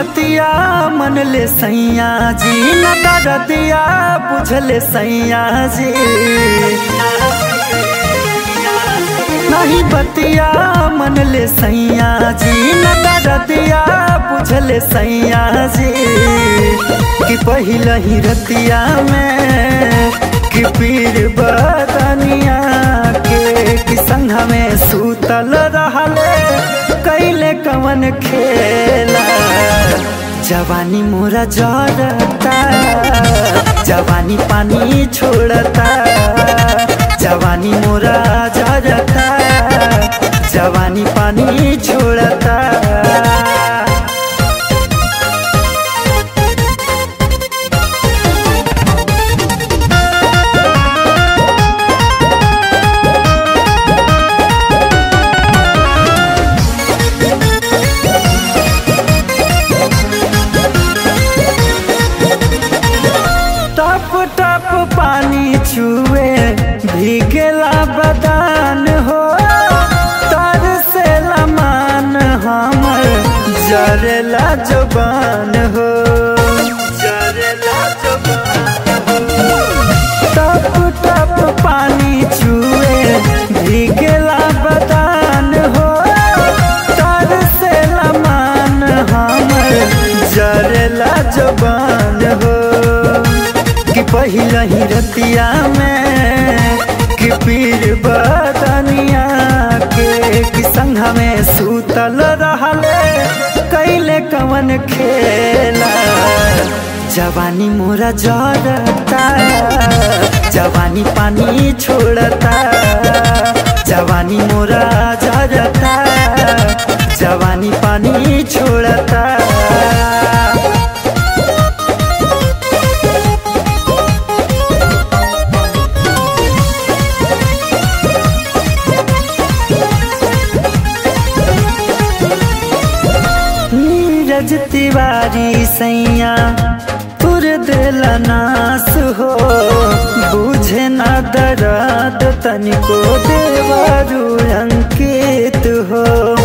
बतिया मन ले सैया जी न दरदिया बुझले सैया जी नहीं बतिया मन ले सैया जी न दरदिया बुझले सैया जी कि पहिल ही रतिया में कि पीर बदनिया के कि संघ में सूतल रहले कैले कवन खेला जवानी मोरा जरता जवानी पानी छोड़ता जवानी मोरा जरता जवानी पानी छोड़ता टप टप पानी छुए भीगेला बदान हो तर से लमान हमर जरेला जबान हो जरेला जबान हो टप टप पानी छुए भीगेला बदान हो तर से लमान हमर जरेला जबान हो कि पहिला ही रतिया में कि पीर बदनिया के कि संघ में सूतल रहले कैले कवन खेला जवानी मोरा जरता जवानी पानी छोड़ता जवानी मोरा जरता जवानी पानी छोड़ता नीरज तिवारी सैया तुर दिल नास हो बुझे न दर्द तनिको देवारू अंकित हो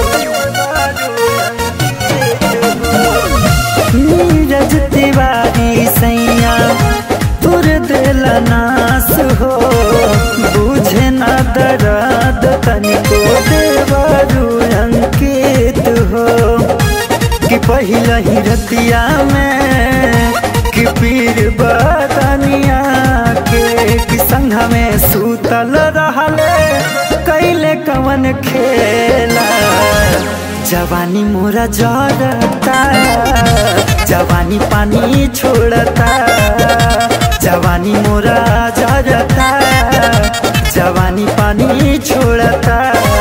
नीरज तिवारी सैया तुर दिल नास हो बुझे न दर्द तनिको देवारू अंकित हो कि पहिला ही रतिया में कि पीर बदनिया के कि संघ में सूतल रहले कैले कवन खेला जवानी मोरा जरता जवानी पानी छोड़ता जवानी मोरा जरता जवानी पानी छोड़ता